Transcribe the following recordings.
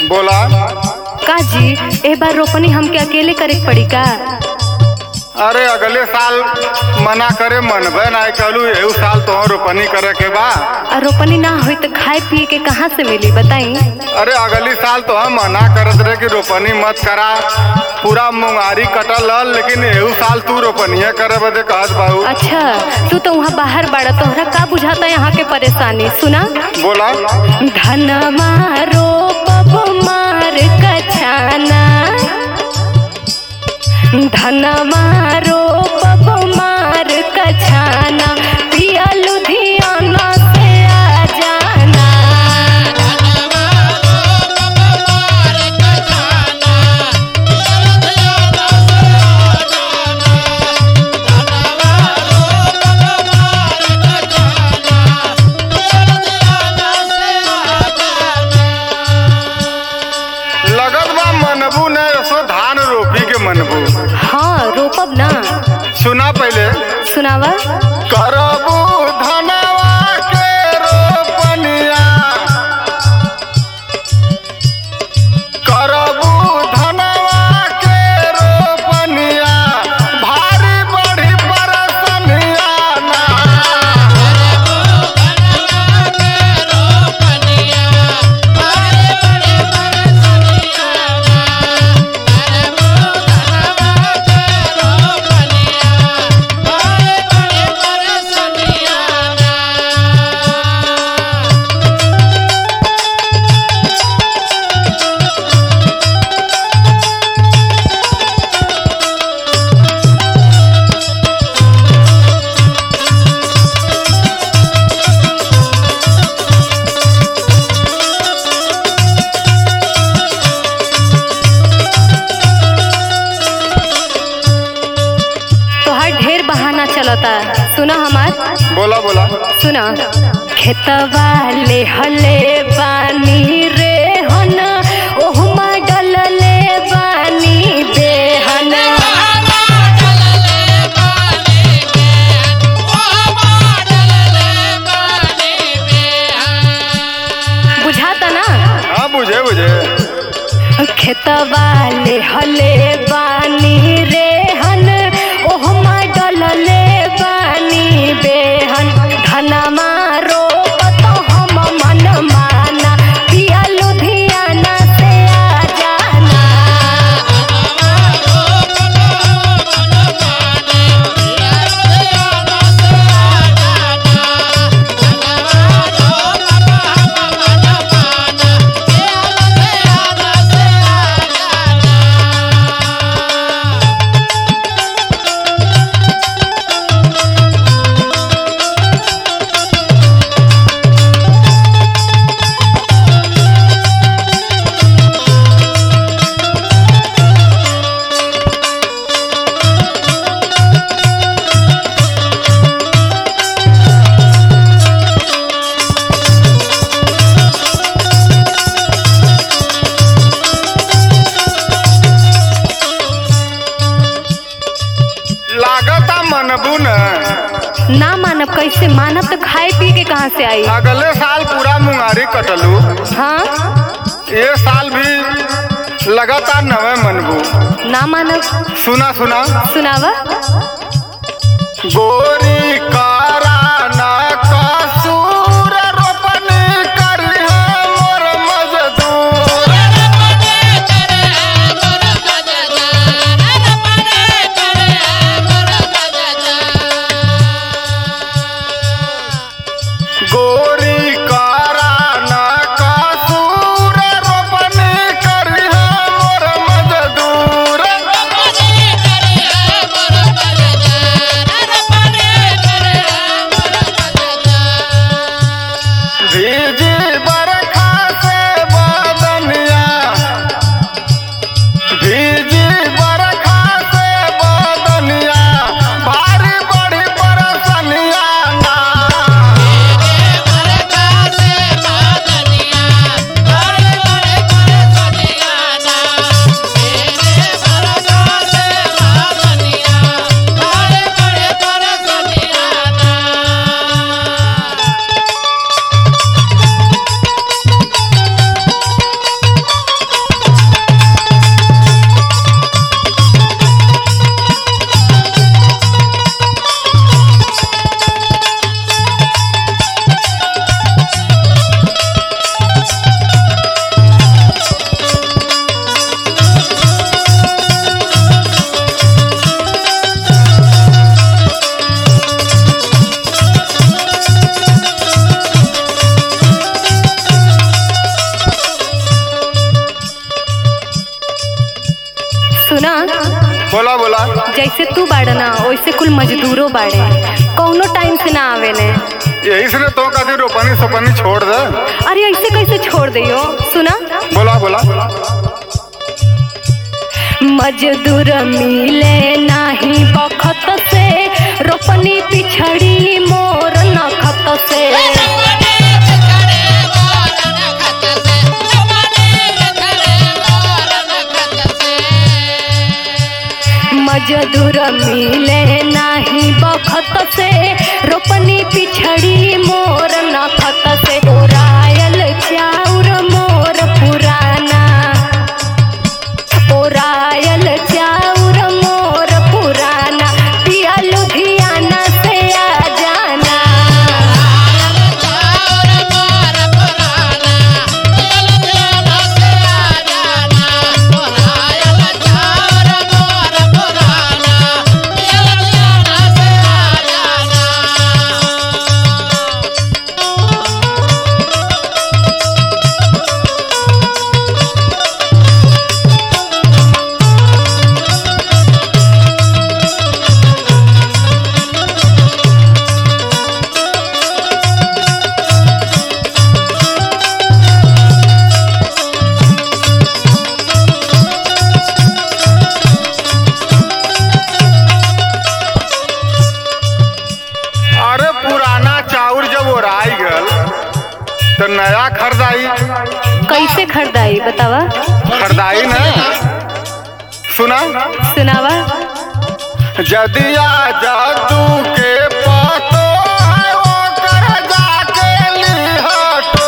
बोला का जी ए बार रोपनी हमके अकेले करे के पड़ी का अरे अगले साल मना करे मनबे ना कहलू एहू साल तो रोपनी करे के बा और रोपनी ना हुई तो खाए पिए के कहाँ से मिली बताई अरे अगली साल तो हम मना करत रहे कि रोपनी मत करा पूरा मुंगारी कटल हल, लेकिन एहू साल तू रोपनिया करे बदे कहत बाहू अच्छा तू तो वहाँ बाहर बाड़ा तोहरा का बुझाता यहाँ के परेशानी सुना बोला धनमा रोपब मार कछाना धनमा रोपब मार कछाना पिया लुधियाना से आ जाना लगत बा मनबू ने सो धान रोपी के मनबू हाँ रोपब ना सुना पहले सुनावा करबू धनवा के रोपनिया करबू धनवा के रोपनिया भारी बड़ी बरसनिया ना तोहार ढेर बहाना चलता सुना हमार बोला बोला सुना खेतवा ले हले बानी रे हन ओहुमा डलले बानी बेहन बुझाता ना हाँ बुझे बुझे खेतवा ले हले बानी रे हन ओहुमा डलले बानी बेहन धनमा रोपत हम मन माना पिया लुधियाना से आ जाना लागता मनबू न ना मानब कैसे मानब तो खाए पिए के कहाँ से आई अगले साल पूरा मुंगारी कटलू हाँ ये साल भी लगातार नवे मनबू ना मानब सुना सुना सुनावा गोरी कारा ना कसूर रोपनी करी मोर मजदूर गोरी कारा ना कसूर रोपनी करी मोर मजदूर तू बाड़ ना वैसे कुल मजदूरो बाड़े कौनो टाइम से ना आवेले यही से तो कभी रोपनी सोपनी छोड़ दे अरे ऐसे कैसे छोड़ दियो सुना बोला बोला मजदूर मिले नाही बखत से रोपनी पिछड़ी मोर नखत से मजदूर मिले नाही बखत से रोपनी पिछड़ी मोर नखत से ओरायल चाउर मोर पुराना ओरायल चाउर मोर पुराना पिया लुधियाना से आ जाना अरे पुराना चाउर जब ओराई गल तो नया खरीदाई कैसे खरीदाई बतावा खरीदाई ना सुना सुनावा जदिया जादू के पातो है ओकर जाके लिहटो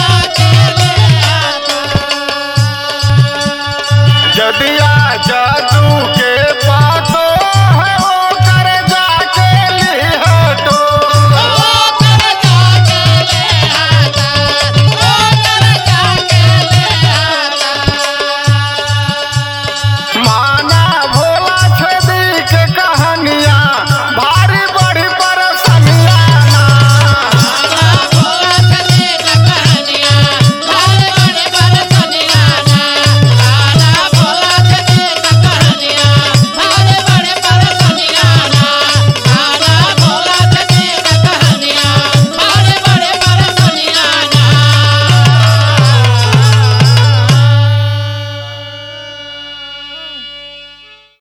जदिया जादू